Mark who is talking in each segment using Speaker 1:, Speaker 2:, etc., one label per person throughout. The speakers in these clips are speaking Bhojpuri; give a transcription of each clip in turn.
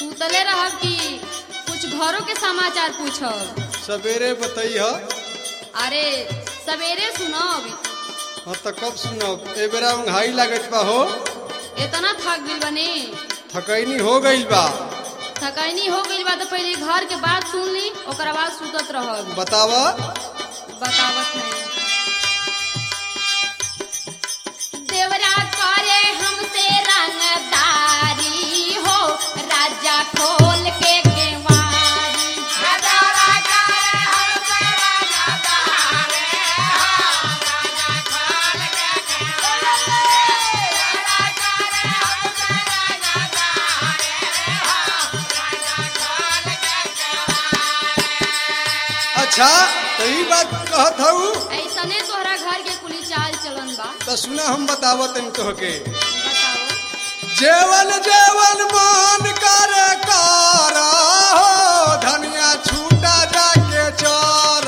Speaker 1: सुतले रहब कि कुछ घरों के समाचार पूछब
Speaker 2: सवेरे बतैह
Speaker 1: अरे सवेरे सुनब
Speaker 2: हाँ तो कब सुनब ए बेरा उंघाई लागत बा हो
Speaker 1: इतना थक गइल बने
Speaker 2: थकैनी हो गइल बा
Speaker 1: थकैनी हो गइल बा तो पहले घर के बात सुन ली ओकर बाद सुतत रहब
Speaker 2: बताव
Speaker 1: बतावत है देवरा करे हमसे रंगदारी हो राजा खोल के केवारी
Speaker 2: अच्छा तो ई बात कहत हूँ
Speaker 1: ऐसने तोहरा घर के कुली चाल चलन बा
Speaker 2: तो सुना हम बतावत हन तोहके
Speaker 1: बताओ
Speaker 2: जेवन जेवन मान करे कर हो धनिया छूटा जाके चर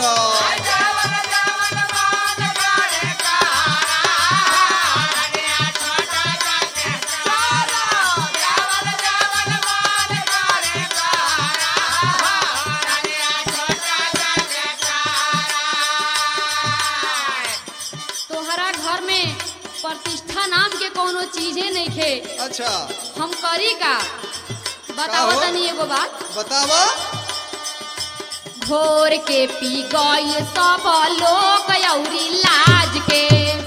Speaker 1: तोहरा घर में प्रतिष्ठा नाम के कोनो चीजे नहीं खे
Speaker 2: अच्छा
Speaker 1: हम करी का बताओ
Speaker 2: का हो?
Speaker 1: तनी एगो बात
Speaker 2: बतावा
Speaker 1: घोर के पी गई सब लोग औरी लाज के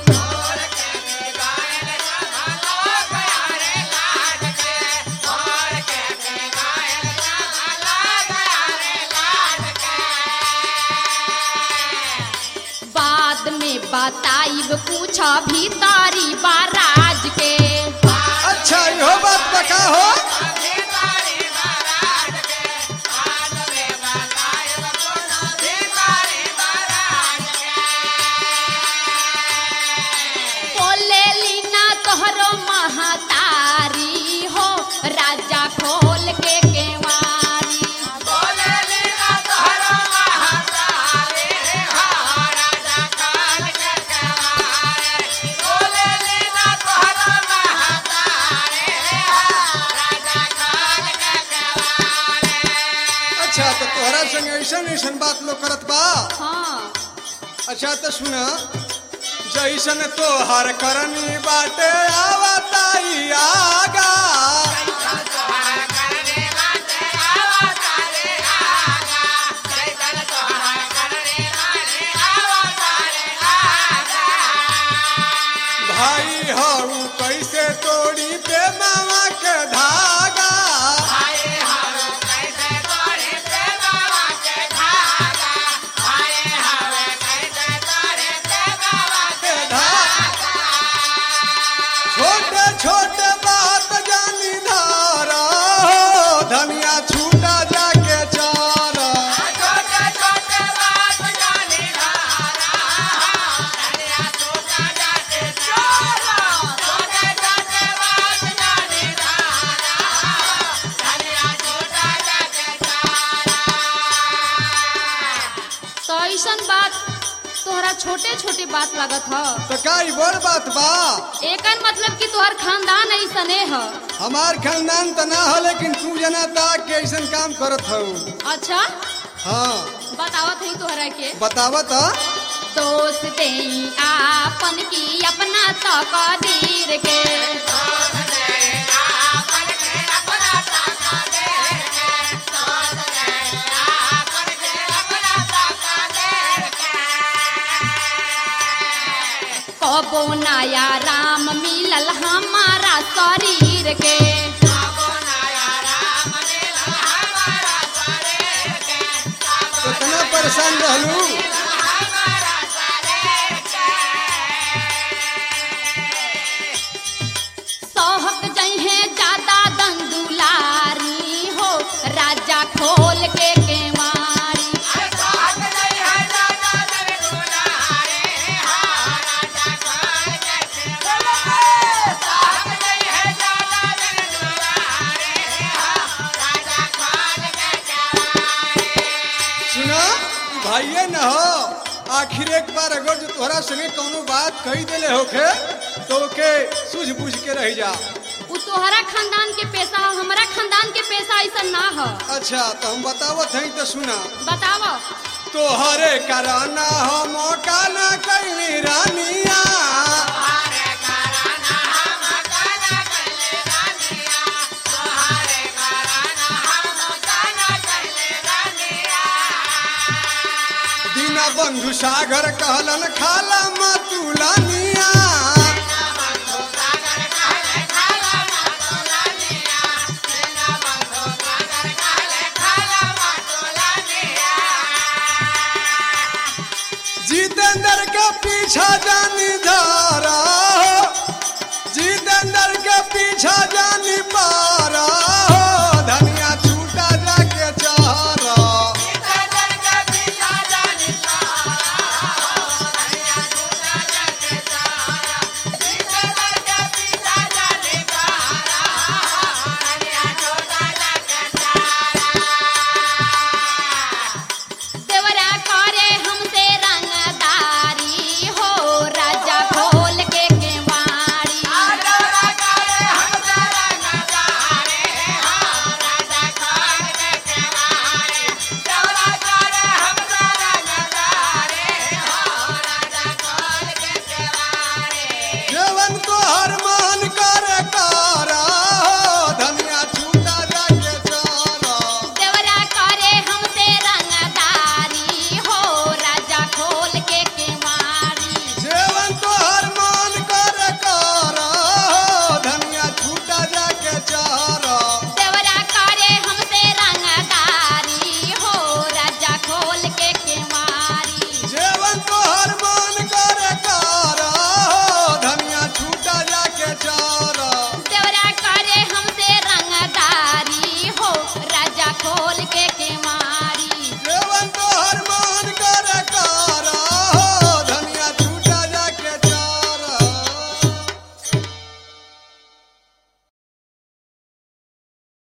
Speaker 1: बाद में बताइब कुछ भीतरी बाराज के
Speaker 2: अच्छा इहो बात बका हो
Speaker 1: बोले लीना तोहरो महतारी हो राजा खोल के केवारी
Speaker 2: अच्छा तो तोहरा संग ऐसन ऐसन बात लोग करत बा
Speaker 1: हाँ
Speaker 2: अच्छा तो सुना जैसन तोहर करनी बाटे आवताई आगा भाई हऊ कैसे तोड़ी पे मामा के धागा के धागा छोटे छोटे बात जानी धारा हो धनिया छूटा जाके चारा
Speaker 1: तो ऐसन बात तोहरा छोटे छोटे बात लागत ह
Speaker 2: तो का ई बड़ बात बा
Speaker 1: एकर मतलब कि तोहर खानदान ऐसने ह
Speaker 2: हमार खानदान त ना हो लेकिन तू जना ता के ऐसन काम करत हऊ
Speaker 1: अच्छा
Speaker 2: हाँ
Speaker 1: बतावत है तोहरा के
Speaker 2: बतावत
Speaker 1: दोस्त दे आपन की अपना तकदीर के कबो नया राम मिलल हमारा शरीर के
Speaker 2: कितना परेशान रहलू
Speaker 1: सहक जइहे ज्यादा दंदुलारी हो राजा खोल के केवारी
Speaker 2: सुना भाइये न हो आखिर एक बार अगर जो तोहरा संगे कोनो बात कही देले होखे तो ओके सूझ बूझ के रह जा
Speaker 1: उ तोहरा खानदान के पैसा ह, हमरा खानदान के पैसा ऐसा ना हो
Speaker 2: अच्छा तो हम बतावत हई तो सुना
Speaker 1: बताओ
Speaker 2: तोहरे कराना हम काना कैली रानिया दीना बंधु सागर कहलन खाला मतुलानिया